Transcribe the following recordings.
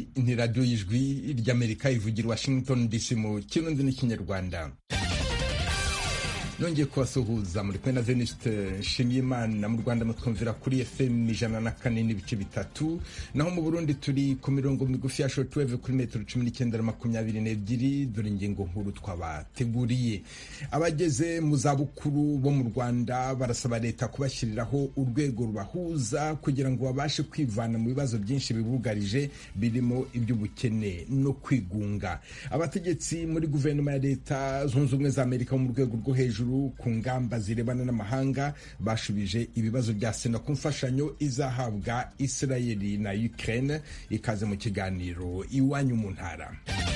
ni radiyo y'ijwi ry'amerika ivugira washington dc mu kirundi n'ikinyarwanda nongeye kubasuhuza muri kumwe na veniste nshimiyimana mu rwanda mutwumvira kuri fm ijana na kane n'ibice bitatu naho mu burundi turi ku mirongo migufi ya shortwave kuri metero cumi n'icyenda na makumyabiri n'ebyiri dore ingingo nkuru twabateguriye abageze mu zabukuru bo mu rwanda barasaba leta kubashyiriraho urwego rubahuza kugira ngo babashe kwivana mu bibazo byinshi bibugarije birimo iby'ubukene no kwigunga abategetsi muri guverinoma ya leta zunze ubumwe za amerika bo mu rwego rwo hejuru ku ngamba zirebana n'amahanga bashubije ibibazo bya sena ku mfashanyo izahabwa israeli na ukraine ikaze mu kiganiro iwanyu mu ntara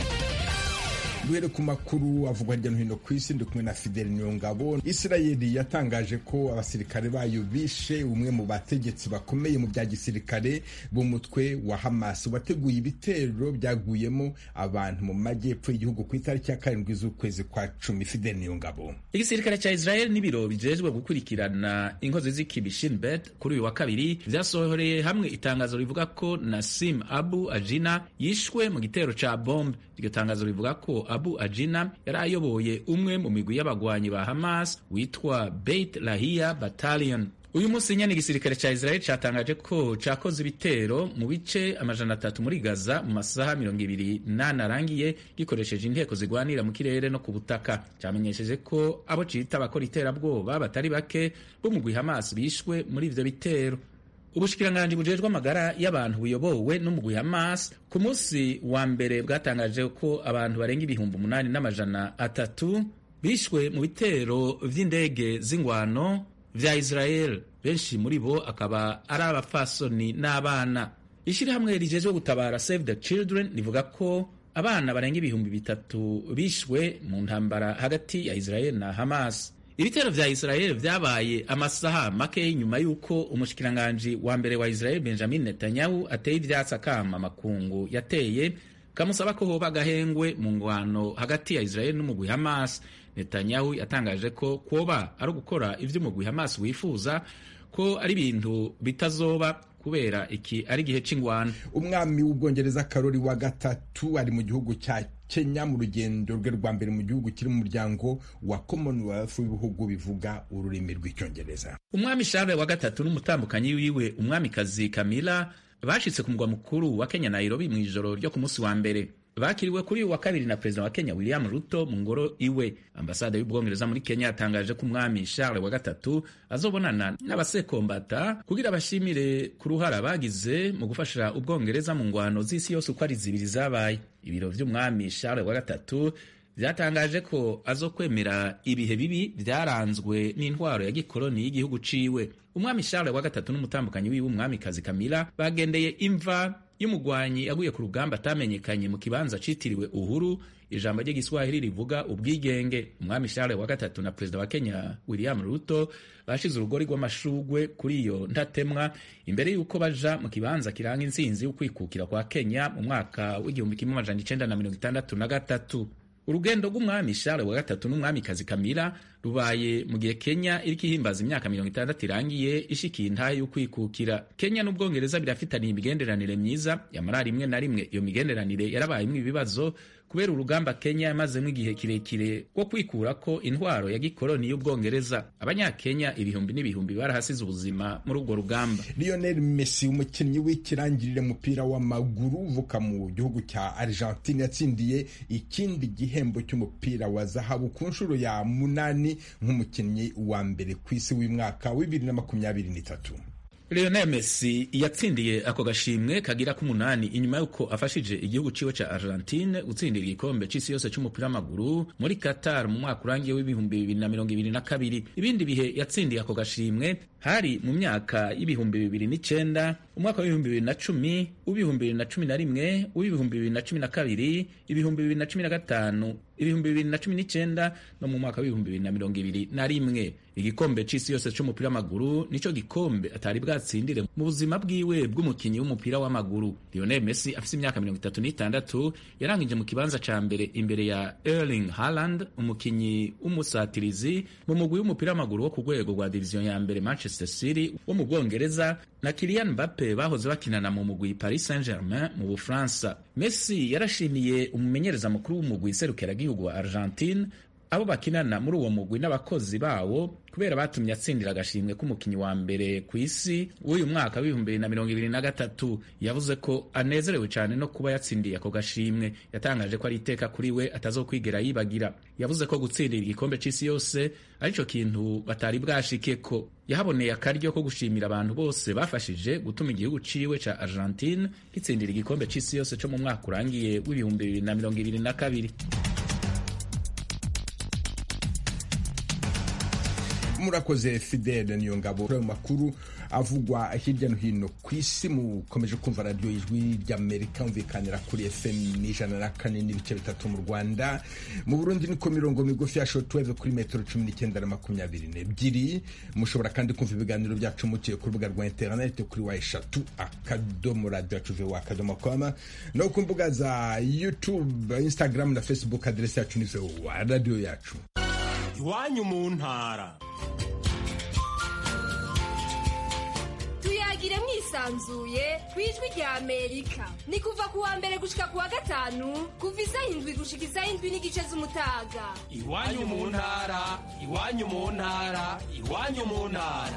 duhere ku makuru avugwa hirya no hino ku isi ndi kumwe na fidel niyongabo isirayeli yatangaje ko abasirikare bayo bishe umwe mu bategetsi bakomeye mu bya gisirikare b'umutwe wa hamas wateguye ibitero byaguyemo abantu mu majyepfo y'igihugu ku itariki ya karindwi z'ukwezi kwa cumi fidel niyongabo igisirikare cya israel n'ibiro bijejwe gukurikirana inkozi z'ikibi shinbet kuri uyu wa kabiri vyasohoreye hamwe itangazo rivuga ko nasim abu ajina yishwe mu gitero ca bombe iryo tangazo rivuga ko abu ajina yari ayoboye umwe mu migwi y'abagwanyi ba hamas witwa beit lahia battalion uyu munsi nyene igisirikare ca israel catangaje ko cakoze ibitero mu bice amajana atatu muri gaza mu masaha mirongo ibiri nane arangiye gikoresheje inteko zigwanira mu kirere no ku butaka camenyesheje ko abo cita abakora iterabwoba batari bake bo mugwi hamas bishwe muri ivyo bitero ubushikiranganji bujejwe amagara y'abantu buyobowe n'umugwi Hamas ku munsi wa mbere bwatangaje ko abantu barenga ibihumbi umunani n'amajana atatu bishwe mu bitero vy'indege z'ingwano vya Israel benshi muri bo akaba ari abafasoni n'abana ishirahamwe rijejwe gutabara Save the Children rivuga ko abana barenga ibihumbi bitatu bishwe mu ntambara hagati ya Israel na Hamas ibitero vya Israel vyabaye amasaha make nyuma y'uko umushikiranganji wa mbere wa Israel Benjamin Netanyahu ateye ivyatsi akama makungu yateye kamusaba ko hoba agahengwe mu ngwano hagati ya Israel n'umugwi Hamas. Netanyahu yatangaje ko kwoba ari ugukora ivyo umugwi Hamas wifuza ko ari ibintu bitazoba kubera iki ari igihe c'ingwano. umwami w'ubwongereza karori wa gatatu ari mu gihugu cya kenya mu rugendo rwe rwa mbere mu gihugu kiri mu muryango wa commonwealth w'ibihugu bivuga ururimi rw'icyongereza umwami Charles wa gatatu n'umutambukanyi wiwe umwamikazi Camilla bashitse ku mugwa mukuru wa Kenya Nairobi mu ijoro ryo ku munsi wa mbere bakiriwe kuri uyu wa kabiri na perezida wa Kenya William Ruto mu ngoro iwe. Ambasade y'Ubwongereza muri Kenya yatangaje ko umwami Charles wa gatatu azobonana n'abasekombata kugira bashimire ku ruhara bagize mu gufasha Ubwongereza mu ngwano z'isi yose uko ari zibiri zabaye. Ibiro vy'umwami Charles wa gatatu vyatangaje ko azokwemera ibihe bibi vyaranzwe n'intwaro ya gikoloni y'igihugu ciwe. Umwami Charles wa gatatu n'umutambukanyi wiwe umwamikazi Camilla bagendeye imva y'umugwanyi yaguye ku rugamba atamenyekanye mu kibanza citiriwe Uhuru. Ijambo ry'igiswahili rivuga ubwigenge. Umwami Charles wa gatatu na perezida wa Kenya William Ruto bashize urugori rw'amashugwe kuri iyo ntatemwa imbere y'uko baja mu kibanza kiranga intsinzi y'ukwikukira kwa Kenya mu mwaka w'igihumbi kimwe amajana icenda na mirongo itandatu na gatatu. urugendo rw'umwami Charles wa gatatu n'umwamikazi Camilla rubaye mu gihe Kenya iriko ihimbaza imyaka mirongo itandatu irangiye ishikiye intahe y'ukwikukira. Kenya n'Ubwongereza birafitaniye imigenderanire myiza, yamara rimwe na rimwe iyo migenderanire yarabayemwo ibibazo kubera urugamba Kenya yamazemo igihe kirekire rwo kwikurako intwaro ya gikoloni y'Ubwongereza. Abanyakenya ibihumbi n'ibihumbi barahasize ubuzima muri urwo rugamba. Lionel Messi umukinnyi w'ikirangirire mupira w'amaguru uvuka mu gihugu cya Argentine yatsindiye ikindi gihembo cy'umupira wa zahabu ku nshuro ya munani nk'umukinnyi wa mbere ku isi w'umwaka wa bibiri na makumyabiri n'itatu. Lionel Messi yatsindiye ako gashimwe kagira k'umunani inyuma y'uko afashije igihugu ciwe ca Argentine gutsindira igikombe c'isi yose c'umupira w'amaguru muri Qatar mu mwaka urangiye w'ibihumbi bibiri na mirongo ibiri na kabiri. Ibindi bihe yatsindiye ako gashimwe hari mu myaka y'ibihumbi bibiri n'icenda umwaka w'ibihumbi bibiri na cumi uw'ibihumbi bibiri na cumi na rimwe uw'ibihumbi bibiri na cumi na kabiri ibihumbi bibiri na cumi na gatanu ibihumbi bibiri na cumi n'icenda no mu mwaka w'ibihumbi bibiri na mirongo ibiri na rimwe igikombe c'isi yose c'umupira w'amaguru nico gikombe atari bwatsindire mu buzima bwiwe bw'umukinyi w'umupira w'amaguru Lionel Messi afise imyaka mirongo itatu n'itandatu yarangije mu kibanza ca mbere imbere ya Erling Haaland umukinyi w'umusatirizi mu mugwi w'umupira w'amaguru wo ku rwego rwa diviziyo ya mbere Manchester City wo mu Bwongereza na Kylian Mbappe bahoze bakinana mu mugwi Paris Saint-Germain mu Bufaransa. Messi yarashimiye umumenyereza mukuru w'umugwi serukiragihugu wa Argentine abo bakinana muri uwo mugwi n'abakozi bawo kubera batumye atsindira agashimwe k'umukinnyi wa mbere ku isi w'uyu mwaka w'ibihumbi bibiri na mirongo ibiri na gatatu yavuze ko anezerewe cyane no kuba yatsindiye ako gashimwe yatangaje ko ari iteka kuri we atazokwigera yibagira yavuze ko gutsindira igikombe c'isi yose arico kintu batari bwashike ko yahaboneye akaryo ko gushimira abantu bose bafashije gutuma igihugu ciwe ca Argentine gitsindira igikombe c'isi yose co mu mwaka urangiye w'ibihumbi bibiri na mirongo ibiri na kabiri murakoze fidele niyo ngabo ayo makuru avugwa hirya no hino ku isi mukomeje kumva radiyo ijwi ry'amerika umvikanira kuri fm ijana na kane n'ibice bitatu mu rwanda mu burundi niko mirongo migufi ya shotweve kuri metero cumi n'icyenda na makumyabiri n'ebyiri mushobora kandi kumva ibiganiro byacu muciye ku rubuga rwa interineti kuri wa eshatu akadomo radiyo yacu vewa akadomo koma no ku mbuga za youtube instagram na facebook aderesi yacu ni vewa radiyo yacu iwanyu mu ntara tuyagire mwisanzuye ku ijwi rya amerika ni kuva ku wa mbere gushika ku wa gatanu kuva isaha indwi gushika isaha indwi n'igice z'umutaga iwanyu mu ntara iwanyu mu ntara iwanyu mu ntara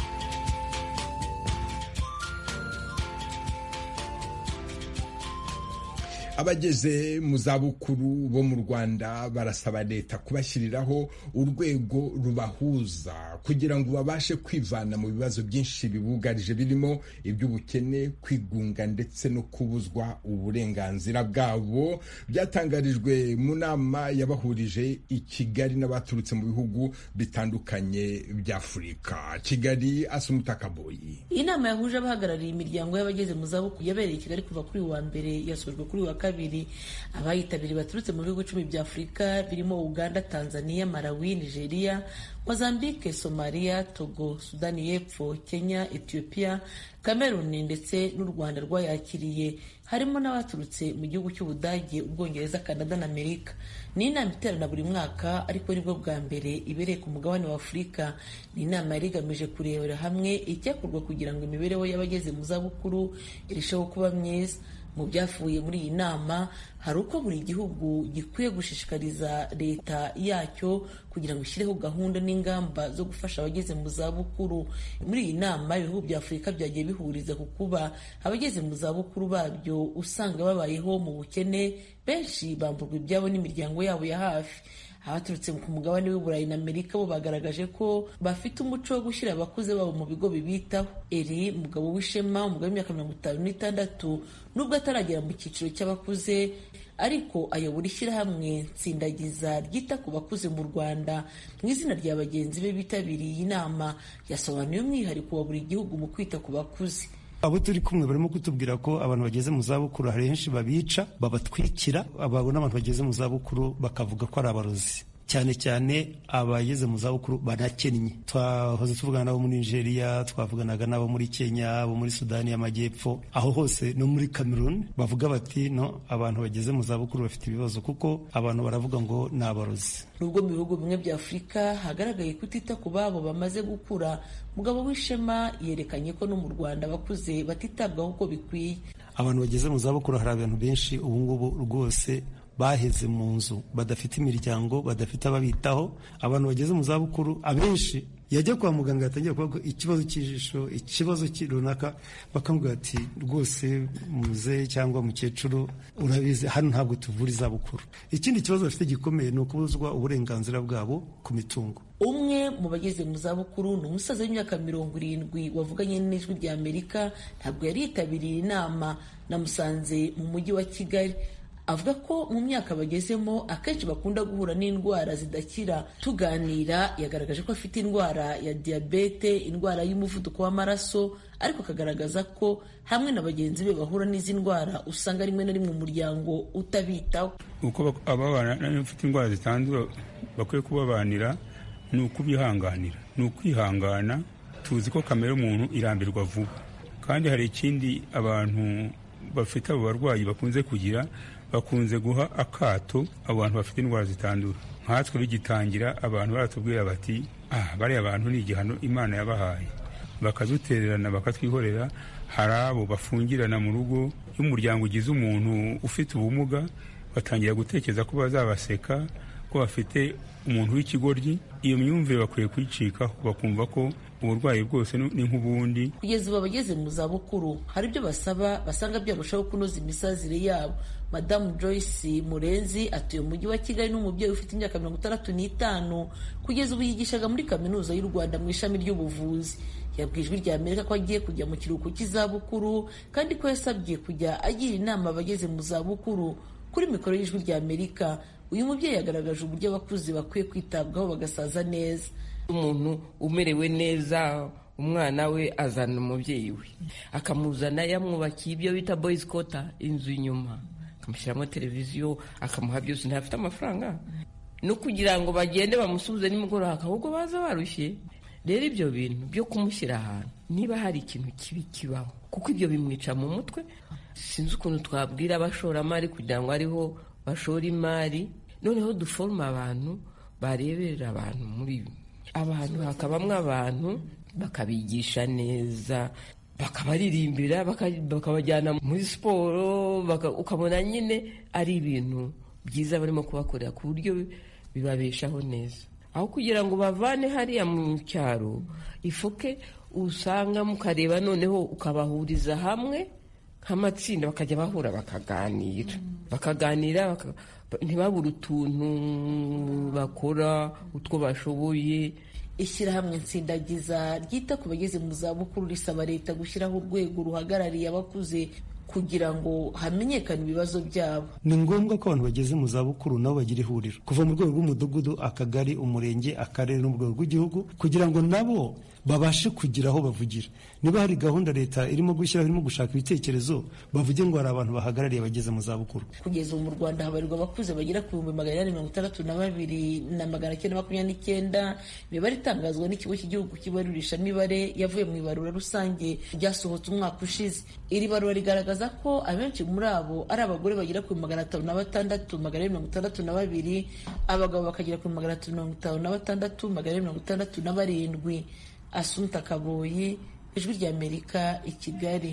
abageze mu zabukuru bo mu rwanda barasaba leta kubashyiriraho urwego rubahuza kugira ngo babashe kwivana mu bibazo byinshi bibugarije birimo iby'ubukene kwigunga ndetse no kubuzwa uburenganzira bwabo byatangarijwe mu nama yabahurije i kigali n'abaturutse mu bihugu bitandukanye by'afurika kigali asumutakaboyi iyi nama yahuje abahagarariye imiryango y'abageze mu zabukuru yabereye i kigali kuva kuri uwa mbere yasojwe kuri uwa kabiri abayitabiriye baturutse mu bihugu icumi bya afurika birimo uganda tanzania malawi nigeria mozambique somalia togo sudani y'epfo kenya ethiopia cameroon ndetse n'u rwanda rwayakiriye harimo n'abaturutse mu gihugu cy'ubudage ubwongereza canada na amerika ni inama iterana buri mwaka ariko nibwo bwa mbere ibereye ku mugabane wa afurika ni inama yari igamije kurebera hamwe icyakorwa kugira ngo imibereho y'abageze mu zabukuru irusheho kuba myiza mu byavuye muri iyi nama hari uko buri gihugu gikwiye gushishikariza leta yacyo kugira ngo ishyireho gahunda n'ingamba zo gufasha abageze mu zabukuru muri iyi nama ibihugu bya afurika byagiye bihuriza ku kuba abageze mu zabukuru babyo usanga babayeho mu bukene benshi bamburwa ibyabo n'imiryango yabo ya hafi abaturutse ku mugabane w'uburayi na amerika bo bagaragaje ko bafite umuco wo gushyira abakuze babo mu bigo bibitaho eri mugabo w'ishema umugabo w'imyaka mirongo itanu n'itandatu nubwo ataragera mu cyiciro cy'abakuze ariko ayobora ishyirahamwe nsindagiza ryita ku bakuze mu rwanda mu izina rya bagenzi be bitabiriye iyi nama yasobanuye umwihariko wa buri gihugu mu kwita ku bakuze abo turi kumwe barimo kutubwira ko abantu bageze mu zabukuru hari henshi babica babatwikira ababona abantu bageze mu zabukuru bakavuga ko ari abarozi cyane cyane abageze mu zabukuru banakennye twahoze tuvugana n'abo muri nigeria twavuganaga n'abo muri kenya abo muri sudani y'amajyepfo aho hose no muri cameroon bavuga bati no abantu bageze mu zabukuru bafite ibibazo kuko abantu baravuga ngo ni abarozi nubwo mu bihugu bimwe bya afurika hagaragaye kutita ku babo bamaze gukura mugabo w'ishema yerekanye ko no mu rwanda abakuze batitabwaho uko bikwiye abantu bageze mu zabukuru hari abantu benshi ubu ngubu rwose baheze mu nzu badafite imiryango badafite ababitaho abantu bageze mu zabukuru abenshi yajya kwa muganga yatangira kuvuga ikibazo cy'ijisho ikibazo runaka bakamubwira ati rwose muzehe cyangwa mukecuru urabizi hano ntabwo tuvura izabukuru ikindi kibazo bafite gikomeye ni ukubuzwa uburenganzira bwabo ku mitungo umwe mu bageze mu zabukuru ni umusaza w'imyaka mirongo irindwi wavuganye n'ijwi rya amerika ntabwo yari yitabiriye inama namusanze mu mujyi wa kigali avuga ko mu myaka bagezemo akenshi bakunda guhura n'indwara zidakira tuganira yagaragaje ko afite indwara ya diyabete indwara y'umuvuduko w'amaraso ariko akagaragaza ko hamwe na bagenzi be bahura n'izi ndwara usanga rimwe na rimwe umuryango utabitaho uko ababana n'abafite indwara zitandura bakwiye kubabanira ni ukubihanganira ni ukwihangana tuzi ko kamere y'umuntu irambirwa vuba kandi hari ikindi abantu bafite abo barwayi bakunze kugira bakunze guha akato abo bantu bafite indwara zitandura nkatwe bigitangira abantu baratubwira bati ah bariya bantu ni igihano imana yabahaye bakadutererana bakatwihorera hari abo bafungirana mu rugo iyo umuryango ugize umuntu ufite ubumuga batangira gutekereza ko bazabaseka ko bafite umuntu w'ikigoryi iyo myumvire bakwiye kuyicikaho bakumva ko uburwayi bwose ni nk'ubundi kugeza ubu abageze mu zabukuru hari ibyo basaba basanga byarushaho kunoza imisazire yabo madamu joyce murenzi atuye mu mujyi wa kigali n'umubyeyi ufite imyaka mirongo itandatu n'itanu kugeza ubu yigishaga muri kaminuza y'u rwanda mu ishami ry'ubuvuzi yabwiye ijwi rya amerika ko agiye kujya mu kiruhuko cy'izabukuru kandi ko yasabye kujya agira inama abageze mu zabukuru kuri mikoro y'ijwi rya amerika uyu mubyeyi yagaragaje uburyo abakuze bakwiye kwitabwaho bagasaza neza umuntu umerewe neza umwana we azana umubyeyi we akamuzana yamwubakiye ibyo bita boyizi kota inzu inyuma akamushyiramo televiziyo akamuha byose ntafite amafaranga no kugira ngo bagende bamusubize nimugoroba ahubwo baza barushye rero ibyo bintu byo kumushyira ahantu niba hari ikintu kibi kibaho kuko ibyo bimwica mu mutwe sinzi ukuntu twabwira abashoramari kugira ngo ariho bashora imari noneho duforuma abantu bareberera abantu muri ibi abantu hakabamo abantu bakabigisha neza bakabaririmbira bakabajyana muri siporo ukabona nyine ari ibintu byiza barimo kubakorera ku buryo bibabeshaho neza aho kugira ngo bavane hariya mu cyaro ifuke usanga mukareba noneho ukabahuriza hamwe nk'amatsinda bakajya bahura bakaganira bakaganira ntibabure utuntu bakora utwo bashoboye ishyirahamwe nsindagiza ryita ku bageze mu zabukuru risaba leta gushyiraho urwego ruhagarariye abakuze kugira ngo hamenyekane ibibazo byabo ni ngombwa ko abantu bageze mu zabukuru nabo bagira ihuriro kuva mu rwego rw'umudugudu akagari umurenge akarere no mu rwego rw'igihugu kugira ngo nabo babashe kugira aho bavugira niba hari gahunda leta irimo gushyiraho irimo gushaka ibitekerezo bavuge ngo hari abantu bahagarariye abageze mu zabukuru kugeza ubu mu rwanda habarirwa abakuze bagera ku bihumbi magana inani mirongo itandatu na babiri na magana cyenda makumyabiri n'icyenda imibare itangazwa n'ikigo cy'igihugu cy'ibarurishamibare yavuye mu ibarura rusange ryasohotse umwaka ushize iri barura rigaragaza ko abenshi muri abo ari abagore bagera ku magana atanu na batandatu magana mirongo itandatu na babiri abagabo bakagera ku magana atatu mirongo itanu na batandatu magana mirongo itandatu na barindwi asunta kaboyi ijwi ry'amerika i kigali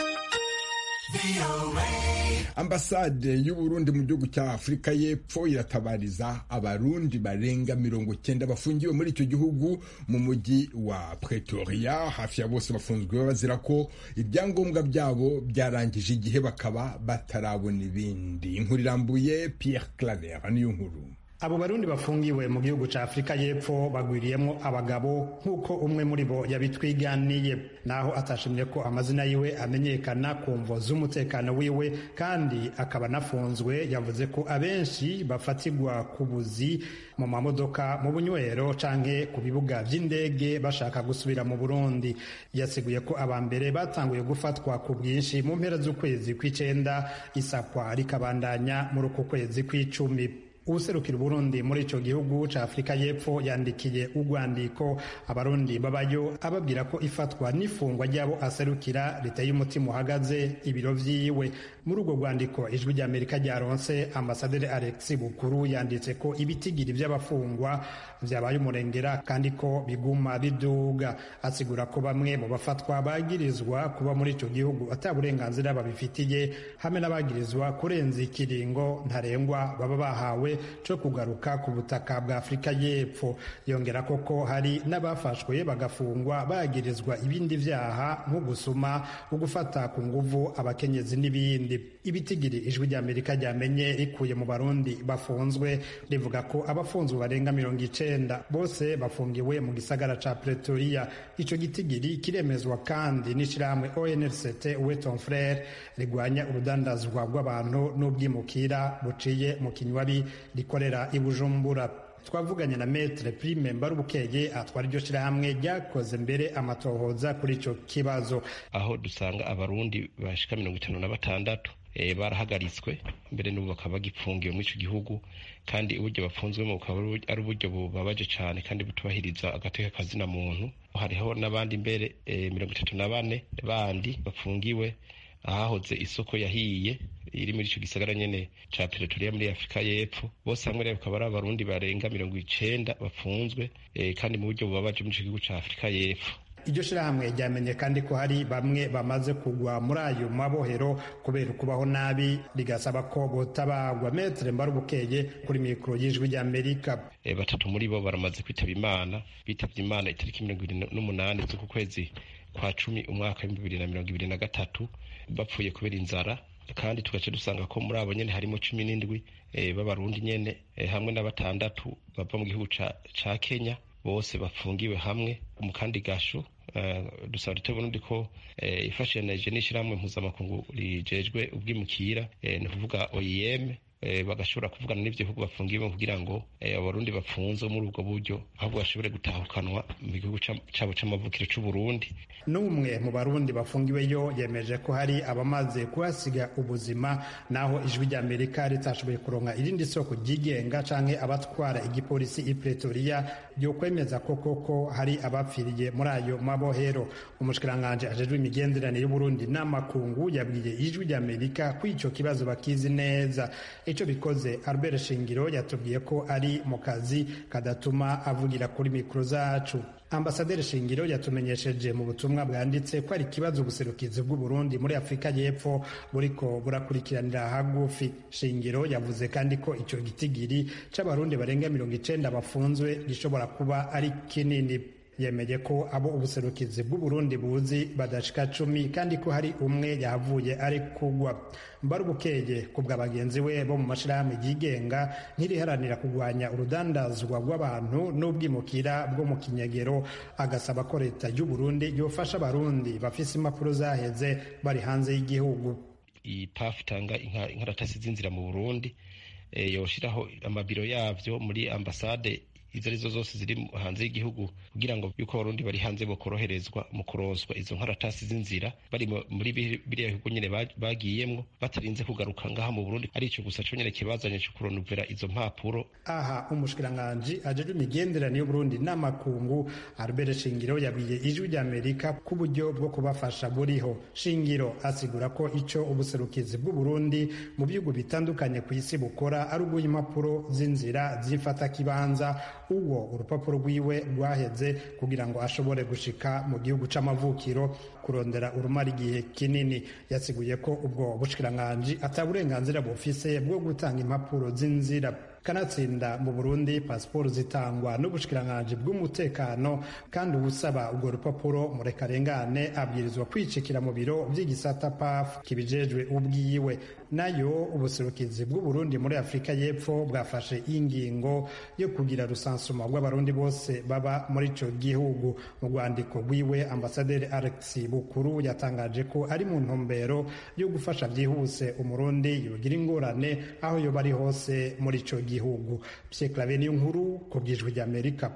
ambasade y'uburundi mu gihugu cya afurika y'epfo iratabariza abarundi barenga mirongo cyenda bafungiwe muri icyo gihugu mu mujyi wa pretoria hafi ya bose bafunzwe bazira ko ibyangombwa byabo byarangije igihe bakaba batarabona ibindi inkuru irambuye pierre claver niyo nkuru abo barundi bafungiwe mu gihugu cya afurika y'epfo bagwiriyemo abagabo nk'uko umwe muri bo yabitwiganiye naho atashimye ko amazina yiwe amenyekana ku mvo z'umutekano wiwe kandi akaba anafunzwe yavuze ko abenshi bafatirwa ku buzi mu mamodoka mu bunywero canke ku bibuga vy'indege bashaka gusubira mu burundi yasiguye ko aba mbere batanguye gufatwa ku bwinshi mu mpera z'ukwezi kw'icenda isakwa rikabandanya muri uku kwezi kw'icumi uwuserukira uburundi muri ico gihugu ca afurika y'epfo yandikiye urwandiko abarundi babayo ababwira ko ifatwa n'ifungwa ry'abo aserukira riteye umutima uhagaze ibiro vyiwe muri urwo rwandiko ijwi ry'amerika ryaronse ambasaderi alex bukuru yanditse ko ibitigiri vy'abafungwa vyabaye umurengera kandi ko biguma biduga asigura ko bamwe mu bafatwa bagirizwa kuba muri ico gihugu ata burenganzira babifitiye hamwe n'abagirizwa kurenza ikiringo ntarengwa baba bahawe co kugaruka ku butaka bwa afurika y'epfo yongera koko hari n'abafashwe bagafungwa bagirizwa ibindi vyaha nko gusuma ugufata ku nguvu abakenyezi n'ibindi ibitigiri ijwi ry'amerika ryamenye rikuye mu barundi bafunzwe rivuga ko abafunzwe barenga mirongo icenda bose bafungiwe mu gisagara ca pretoria ico gitigiri kiremezwa kandi n'ishirahamwe onrct weton frere rigwanya urudandazwa rw'abantu n'ubwimukira buciye mu kinywabi rikorera i bujumbura twavuganye na metre prime mbarubukeye atwara iryo shirahamwe ryakoze mbere amatohoza kuri ico kibazo aho dusanga abarundi bashika mirongo itanu na batandatu e, barahagaritswe mbere n'ubu bakaba bagipfungiwe muri ico gihugu kandi uburyo bafunzwemo bukaba ari uburyo bubabaje cane kandi butubahiriza agateka kazina muntu hariho n'abandi mbere e, mirongo itatu na bane bandi bafungiwe ahahoze isoko yahiye iri muri ico gisagara nyene ca Pretoria muri Afrika y'Epfo bose hamwe rero bakaba ari abarundi barenga mirongo icenda bafunzwe e, kandi mu buryo bubabaje muri ico gihugu ca Afrika y'Epfo iryo shirahamwe ryamenye kandi ko hari bamwe bamaze kugwa muri ayo mabohero kubera ukubaho nabi rigasaba ko botabagwa metre mbarubukeye kuri mikoro y'ijwi ry'amerika e, batatu muri bo baramaze kwitaba imana bitavye imana itariki mirongo ibiri n'umunani z'uku kwezi kwa cumi umwaka w'ibihumbi bibiri na mirongo ibiri na gatatu bapfuye kubera inzara kandi tugace dusanga ko muri abo nyene harimo cumi n'indwi e, b'abarundi nyene e, hamwe na batandatu bava mu gihugu ca, ca kenya bose bafungiwe hamwe mu kandi gasho uh, dusaba dute burundi ko uh, ifashanije n'ishirahamwe mpuzamakungu rijejwe ubwimukira uh, ni ukuvuga oim bagashobora kuvugana n'ivyo bihugu bafungiwe kugira ngo abarundi bafunze muri ubwo buryo ahubwo bashobore gutahukanwa mu gihugu cabo c'amavukiro c'uburundi n'umwe mu barundi bafungiweyo yemeje ko hari abamaze kuhasiga ubuzima naho ijwi ry'amerika ritashoboye kuronka irindi soko ryigenga canke abatwara igipolisi i pretoria ryo kwemeza ko koko hari abapfiriye muri ayo mabohero umushikiranganji ajejwe imigenderanire y'uburundi n'amakungu yabwiye ijwi ry'amerika ko ico kibazo bakizi neza icyo bikoze albert shingiro yatubwiye ko ari mu kazi kadatuma avugira kuri mikoro zacu ambasaderi shingiro yatumenyesheje mu butumwa bwanditse ko ari ikibazo ubuserukizi bw'uburundi muri afurika y'epfo buriko burakurikiranira hagufi shingiro yavuze kandi ko icyo gitigiri c'abarundi barenga mirongo icenda bafunzwe gishobora kuba ari kinini yemeye ko abo ubuserukizi bw'uburundi buzi badashika cumi kandi ko hari umwe yahavuye ari kugwa mbarubukeye ku bwa bagenzi we bo mu mashirahamwe yigenga nk'iriharanira kurwanya urudandazwa rw'abantu n'ubwimukira bwo mu kinyegero agasaba ko leta y'uburundi yofasha abarundi bafise impapuro zaheze bari hanze y'igihugu iyi pafu itanga inkaratasi z'inzira mu burundi yoshiraho amabiro yavyo muri ambasade izo arizo zose ziri hanze y'igihugu kugira ngo yuko abarundi bari hanze bokoroherezwa mu kuronswa izo nkaratasi z'inzira bari muri biriya bihugu nyene bagiyemwo batarinze kugaruka ngaha mu burundi ari ico gusa co nyene kibazanye co kuronuvera izo mpapuro aha umushikiranganji ajejwe imigenderanire y'uburundi n'amakungu albert shingiro yabwiye ijwi ry'amerika ko uburyo bwo kubafasha buriho shingiro asigura ko ico ubuserukizi bw'uburundi mu bihugu bitandukanye ku isi bukora ari uguha impapuro z'inzira zifata kibanza uwo urupapuro rwiwe rwaheze kugira ngo ashobore gushika mu gihugu c'amavukiro kurondera urumara igihe kinini yasiguye ko ubwo bushikiranganji ata burenganzira bufise bwo gutanga impapuro z'inzira kanatsinda mu burundi pasiporo zitangwa n'ubushikiranganji bw'umutekano kandi uwusaba urwo rupapuro murekarengane abwirizwa kwicikira mu biro vy'igisata paf kibijejwe ubwiwe nayo ubuserukizi bw'uburundi muri afurika y'epfo bwafashe ingingo yo kugira rusansuma rw'abarundi bose baba muri ico gihugu mu rwandiko rwiwe ambasaderi alex bukuru yatangaje ko ari mu ntumbero yo gufasha byihuse umurundi yogira ingorane aho yoba ari hose muri ico gihugu Pierre Claver niyo nkuru ku bwijwi ry'Amerika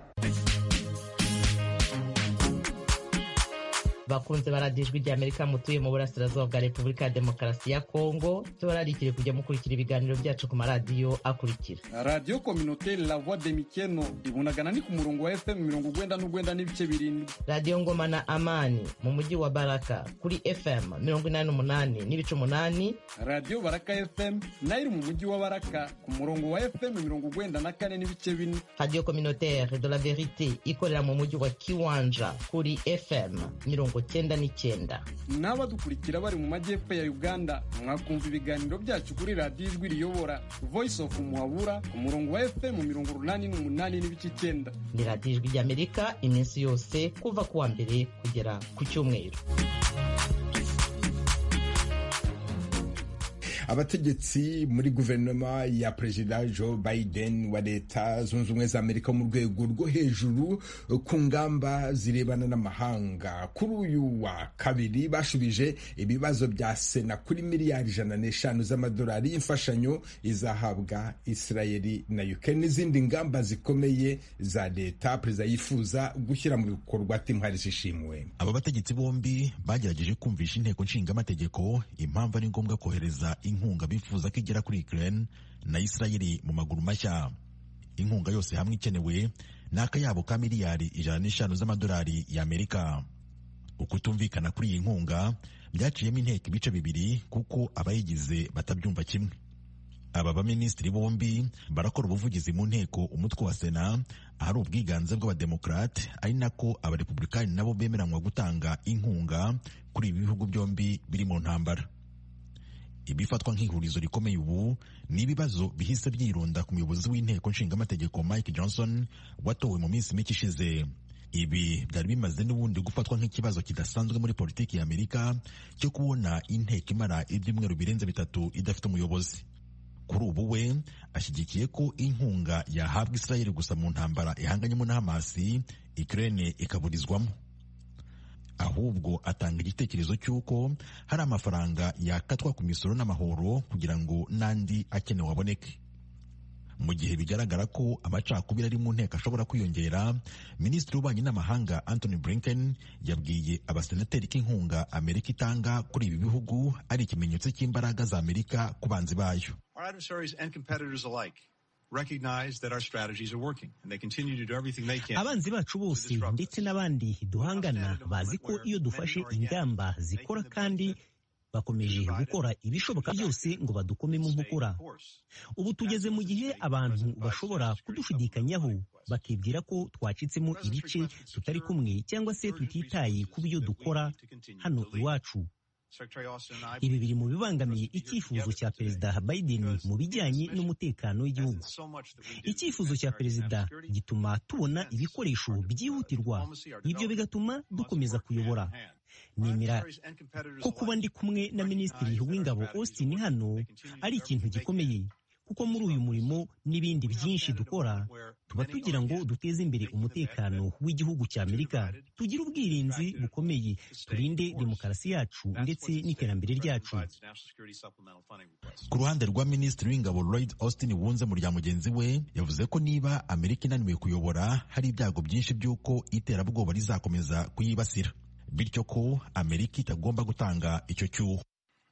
bakunze baradijwe rya amerika mutuye mu burasirazuba bwa repubulika ya demokarasi ya kongo tubararikire kujya mukurikira ibiganiro byacu ku maradiyo akurikira radiyo kominoteri la voix de mikeno ibunagana ni ku murongo wa fm mirongo ugwenda n'ugwenda n'ibice birindwi radiyo ngoma na amani mu mujyi wa baraka kuri fm mirongo inani n'umunani n'ibice umunani radiyo baraka fm nayo iri mu mujyi wa baraka ku murongo wa fm mirongo ugwenda na kane n'ibice bine radiyo kominoteri de la verite ikorera mu mujyi wa kiwanja kuri fm mirongo cyenda n'icyenda n'abadukurikira bari mu majyepfo ya uganda mwakumva ibiganiro byacu kuri radiyo ijwi riyobora voice of muhabura ku murongo wa fm mirongo urunani n'umunani n'ibice icyenda ni radiyo ijwi ry'amerika iminsi yose kuva ku wa mbere kugera ku cyumweru abategetsi muri guverinoma ya perezida joe biden wa leta zunze ubumwe za amerika mu rwego rwo hejuru ku ngamba zirebana n'amahanga kuri uyu wa kabiri bashubije ibibazo bya sena kuri miliyari ijana n'eshanu z'amadolari y'imfashanyo izahabwa israeli na ukraine n'izindi ngamba zikomeye za leta perezida yifuza gushyira mu bikorwa timwari zishimwe aba bategetsi bombi bagerageje kumvisha inteko nshingamategeko impamvu ari ngombwa kohereza inkunga bifuza ko igera kuri Ukraine na Israeli mu maguru mashya inkunga yose hamwe ikenewe ni akayabo ka miliyari ijana n'eshanu z'amadolari y'Amerika ukutumvikana kuri iyi nkunga byaciyemo inteko ibice bibiri kuko abayigize batabyumva kimwe aba baminisitiri bombi barakora ubuvugizi mu nteko umutwe wa sena ahari ubwiganze bw'abademokarate ari nako abarepublikani nabo bemeranywa gutanga inkunga kuri ibi bihugu byombi biri mu ntambara ibifatwa nk'ihurizo rikomeye ubu ni ibibazo bihise byirunda ku muyobozi w'inteko nshingamategeko mike johnson watowe mu minsi mike ishize ibi byari bimaze n'ubundi gufatwa nk'ikibazo kidasanzwe muri politiki ya amerika cyo kubona inteko imara ibyumweru birenze bitatu idafite umuyobozi kuri ubu we ashyigikiye ko inkunga yahabwa israel gusa mu ntambara ihanganyemo na hamasi ukraine ikaburizwamo ahubwo atanga igitekerezo cy'uko hari amafaranga yakatwa ku misoro n'amahoro kugira ngo n'andi akenewe aboneke mu gihe bigaragara ko amacakubiri ari mu nteko ashobora kwiyongera minisitiri w'ububanyi n'amahanga anthony blinken yabwiye abasenateri ko inkunga amerika itanga kuri ibi bihugu ari ikimenyetso cy'imbaraga za amerika ku banzi bayo abanzi bacu bose ndetse n'abandi duhangana bazi ko iyo dufashe ingamba zikora kandi bakomeje gukora ibishoboka byose ngo badukome mu nkokora ubu tugeze mu gihe abantu bashobora kudushidikanyaho bakibwira ko twacitsemo ibice tutari kumwe cyangwa se tutitaye ku byo dukora hano iwacu ibi biri mu bibangamiye icyifuzo cya perezida Biden mu bijyanye n'umutekano w'igihugu icyifuzo cya perezida gituma tubona ibikoresho byihutirwa ibyo bigatuma dukomeza kuyobora nemera ko kuba ndi kumwe na minisitiri w'ingabo Austin hano ari ikintu gikomeye kuko muri uyu murimo n'ibindi byinshi dukora tuba tugira ngo duteze imbere umutekano w'igihugu cya amerika tugire ubwirinzi bukomeye turinde demokarasi yacu ndetse n'iterambere ryacu ku ruhande rwa minisitiri w'ingabo lloyd austin wunze mu rya mugenzi we yavuze ko niba amerika inaniwe kuyobora hari ibyago byinshi by'uko iterabwoba rizakomeza kuyibasira bityo ko amerika itagomba gutanga icyo cyuho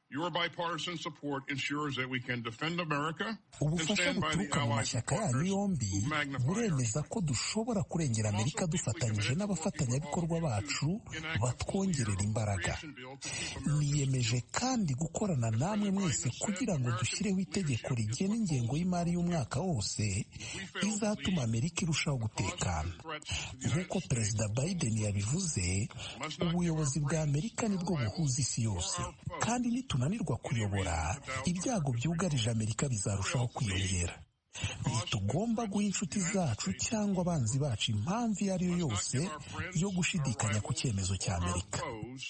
ubufasha buturuka mu mashyaka yanyu yombi buremeza ko dushobora kurengera amerika dufatanyije n'abafatanyabikorwa bacu batwongerera imbaraga niyemeje kandi gukorana namwe mwese kugira ngo dushyireho itegeko rigena ingengo y'imari y'umwaka wose izatuma amerika irushaho gutekana nk'uko perezida biden yabivuze ubuyobozi bwa amerika nibwo buhuza isi yose kandi nitunanirwa kuyobora ibyago byugarije amerika bizarushaho kwiyongera ntitugomba guha inshuti zacu cyangwa abanzi bacu impamvu iyo ari yo yose yo gushidikanya ku cyemezo cya amerika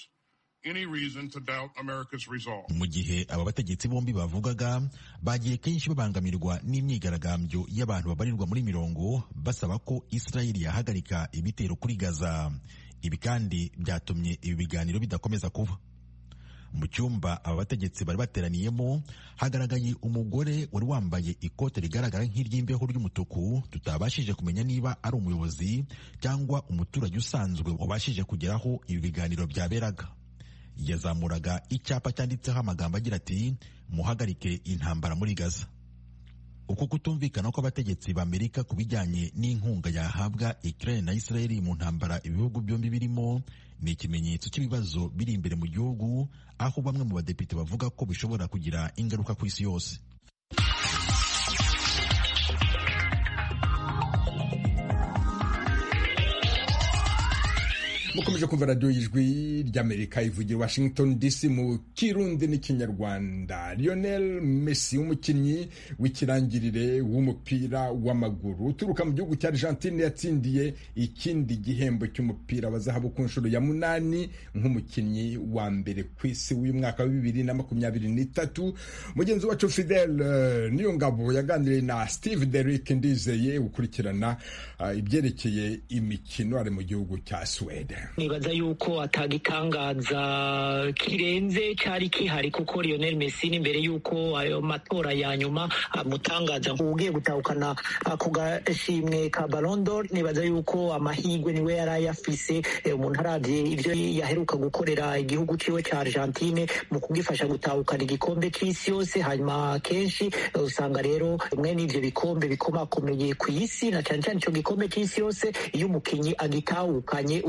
mu gihe aba bategetsi bombi bavugaga bagiye kenshi babangamirwa n'imyigaragambyo y'abantu babarirwa muri mirongo basaba ko israeli yahagarika ibitero kuri gaza ibi kandi byatumye ibi biganiro bidakomeza kuba mu cyumba aba bategetsi bari bateraniyemo hagaragaye umugore wari wambaye ikote rigaragara nk'iry'imbeho ry'umutuku tutabashije kumenya niba ari umuyobozi cyangwa umuturage usanzwe wabashije kugeraho ibi biganiro byaberaga yazamuraga icyapa cyanditseho amagambo agira ati muhagarike intambara muri gaza uku kutumvikana kw'abategetsi b'amerika ku bijyanye n'inkunga yahabwa Ukraine na Israel mu ntambara ibihugu byombi birimo ni ikimenyetso cy'ibibazo biri imbere mu gihugu aho bamwe mu badepite bavuga ko bishobora kugira ingaruka ku isi yose mukomeje kumva radiyo y'ijwi ry'amerika ivugira washington dc mu kirundi n'ikinyarwanda lionel messi umukinnyi w'ikirangirire w'umupira w'amaguru uturuka mu gihugu cya argentine yatsindiye ikindi gihembo cy'umupira wa zahabu ku nshuro ya munani nk'umukinnyi wa mbere ku isi w'uyu mwaka wa bibiri na makumyabiri n'itatu mugenzi wacu fidel uh, niyo ngabo yaganiriye na steve derick ndizeye ukurikirana uh, ibyerekeye imikino ari mu gihugu cya sweden nibaza yuko atagitangaza kirenze cyari kihari kuko Lionel Messi imbere yuko ayo matora ya nyuma amutangaza ugiye gutahukana ako gashimwe ka Ballon d'Or nibaza yuko amahirwe niwe yari ayafise umuntu aravye ivyo yaheruka gukorera igihugu ciwe ca Argentine mu kugifasha gutahukana igikombe c'isi yose hanyuma kenshi usanga rero bimwe n'ivyo bikombe bikomakomeye ku isi na cane cane ico gikombe c'isi yose iyo umukinyi agitahukanye usanga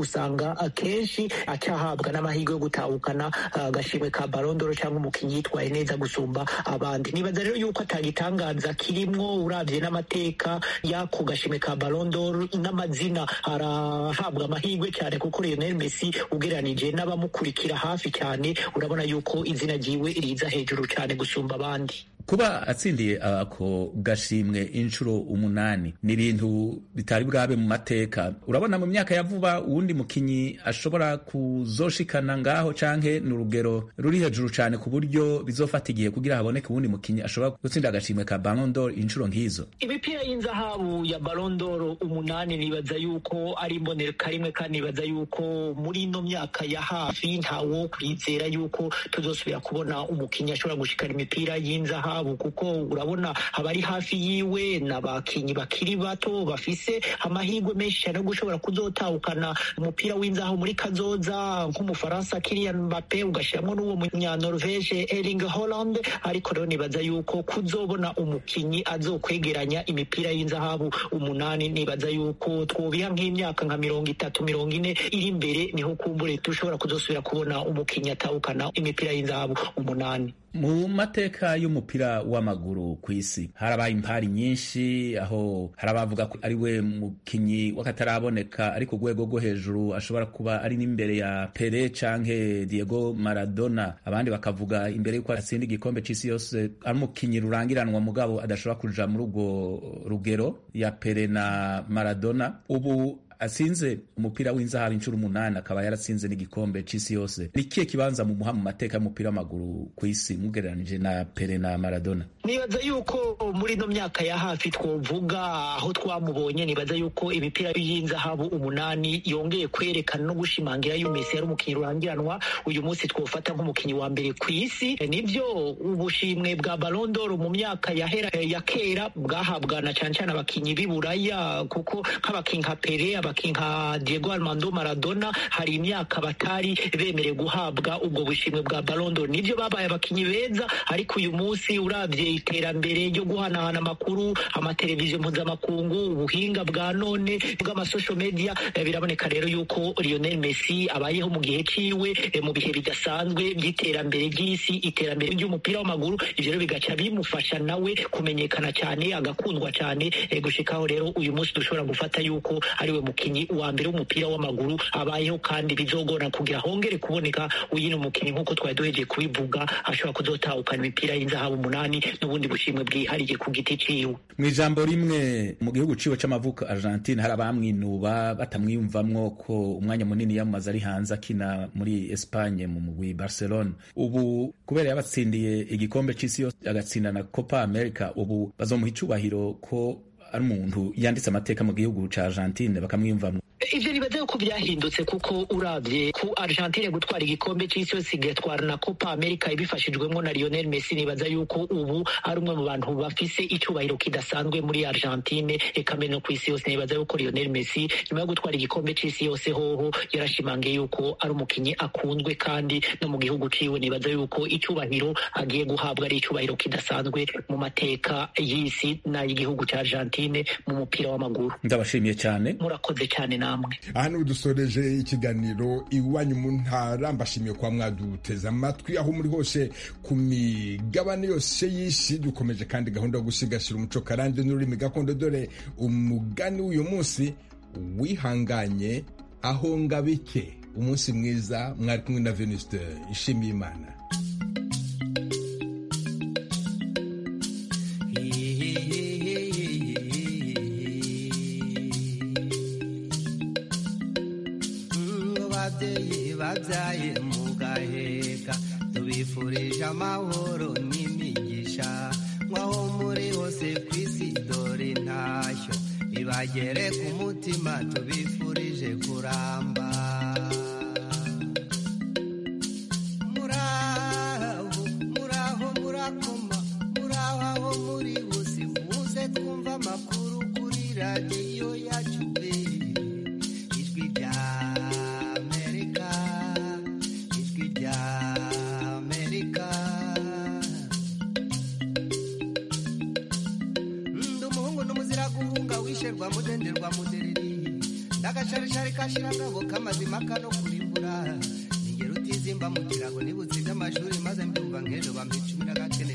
usanga akenshi acahabwa n'amahirwe yo gutahukana agashimwe ka barondoro cyangwa umukinnyi yitwaye neza gusumba abandi nibaza rero yuko atagitangaza kirimwo uravye n'amateka y'ako gashimwe ka barondoro n'amazina arahabwa amahirwe cyane kuko Lionel Messi ugereranije n'abamukurikira hafi cyane urabona yuko izina ryiwe riza hejuru cyane gusumba abandi kuba atsindiye ako gashimwe inshuro umunani ni ibintu bitari bwabe mu mateka urabona mu myaka ya vuba uwundi mukinyi ashobora kuzoshikana ngaho canke ni urugero ruri hejuru cane ku buryo bizofata igihe kugira haboneke uwundi mukinyi ashobora gutsinda agashimwe ka Ballon d'Or inshuro nk'izo imipira y'inzahabu ya Ballon d'Or umunani nibaza yuko ari imboneka rimwe kandi nibaza yuko muri ino myaka ya hafi ntawo kwizera yuko tuzosubira kubona umukinyi ashobora gushikana imipira y'inzahabu zahabu kuko urabona abari hafi yiwe n'abakinyi bakiri bato bafise amahirwe menshi cyane yo gushobora kuzotahukana umupira w'inzaho muri kazoza nk'umufaransa Kylian Mbappe ugashyiramo n'uwo munyanorvege Erling Haaland ariko rero nibaza yuko kuzobona umukinyi azokwegeranya imipira y'inzahabu umunani nibaza yuko twobiha nk'imyaka nka mirongo itatu mirongo ine iri imbere niho kumbure dushobora kuzosubira kubona umukinyi atahukana imipira y'inzahabu umunani mu mateka y'umupira w'amaguru ku isi harabaye impari nyinshi aho hari abavuga ko ari we mukinyi w'akataraboneka ari ku rwego rwo hejuru ashobora kuba ari n'imbere ya Pele canke Diego Maradona abandi bakavuga imbere y'uko atsinda igikombe c'isi yose ari umukinyi rurangiranwa mugabo adashobora kuja muri urwo rugero ya Pele na Maradona ubu atsinze umupira w'inzahabu inshuro umunani akaba yaratsinze n'igikombe c'isi yose ni kihe kibanza mu muha mu mateka y'umupira w'amaguru ku isi mugereranije na Pele na Maradona nibaza yuko muri ino myaka ya hafi twovuga aho twamubonye nibaza yuko imipira y'inzahabu umunani yongeye kwerekana no gushimangira yuko Messi yari umukinnyi rurangiranwa uyu munsi twofata nk'umukinnyi wa mbere ku isi nibyo ubushimwe bwa Ballon d'Or mu myaka yahera ya kera bwahabwa na cyane cyane abakinnyi b'i Buraya kuko nk'abakinnyi nka Pele abakinnyi nka Diego Armando Maradona hari imyaka batari bemerewe guhabwa ubwo bushimwe bwa Ballon d'Or nibyo babaye abakinnyi beza ariko uyu munsi urabye iterambere ryo guhanahana amakuru amateleviziyo mpuzamakungu ubuhinga bwa none bw'amasosho media biraboneka rero yuko Lionel Messi abayeho mu gihe ciwe mu bihe bidasanzwe by'iterambere ry'isi iterambere ry'umupira w'amaguru ivyo rero bigaca bimufasha nawe kumenyekana cyane agakundwa cyane gushikaho rero uyu munsi dushobora gufata yuko ariwe mukinyi wa mbere w'umupira w'amaguru abayeho kandi bizogora kugira hongere kuboneka uyine umukinyi nk'uko twari duhejeje kubivuga ashobora kuzotahukana imipira y'inzahabu umunani n'ubundi bushimwe bwihariye ku giti ciwe mu ijambo rimwe mu gihugu ciwe c'amavuko Argentine hari abamwinuba batamwiyumvamwo ko umwanya munini yamaze ari hanze akina muri Espagne mu mugwi Barcelona ubu kubera yabatsindiye igikombe c'isi yose agatsinda na Copa America ubu bazomuha icubahiro ko ari umuntu yanditse amateka mu gihugu ca Argentine bakamwiyumvamwo ivyo nibaza yuko byahindutse kuko uravye ku Argentine gutwara igikombe c'isi yose igatwara na Copa America ibifashijwemo na Lionel Messi nibaza yuko ubu ari umwe mu bantu bafise icubahiro kidasanzwe muri Argentine eka mbere no ku isi yose nibaza yuko Lionel Messi nyuma yo gutwara igikombe c'isi yose hoho yarashimangiye yuko ari umukinyi akunzwe kandi no mu gihugu ciwe nibaza yuko icubahiro agiye guhabwa ari icubahiro kidasanzwe mu mateka y'isi n'ay'igihugu ca Argentine mu mupira w'amaguru ndabashimiye cyane murakoze cyane namwe aha niho dusoreje ikiganiro iwanyu mu ntara mbashimiye kuba mwaduteze amatwi aho muri hose ku migabane yose y'isi dukomeje kandi gahunda yo gusigasira umuco karande n'ururimi gakondo dore umugani w'uyu munsi wihanganye aho ngabike umunsi mwiza mwari kumwe na venuste ishimiye imana babyaye mugaheka tubifurije amahoro n'imigisha nk'aho muri hose ku isi dore intashyo ibagere ku mutima tubifurije kuramba muraho muraho murakoma muraho aho muri hose muze twumva amakuru kuri radiyo yacu ijwi rya rwa mudenderwa mudereri n'agasharishari kashirangabo k'amazima kano kurimbura ningero utizimba mu kirago nibutsinda amashuri maze mbyumva nk'ejo bampa icumi n'agakene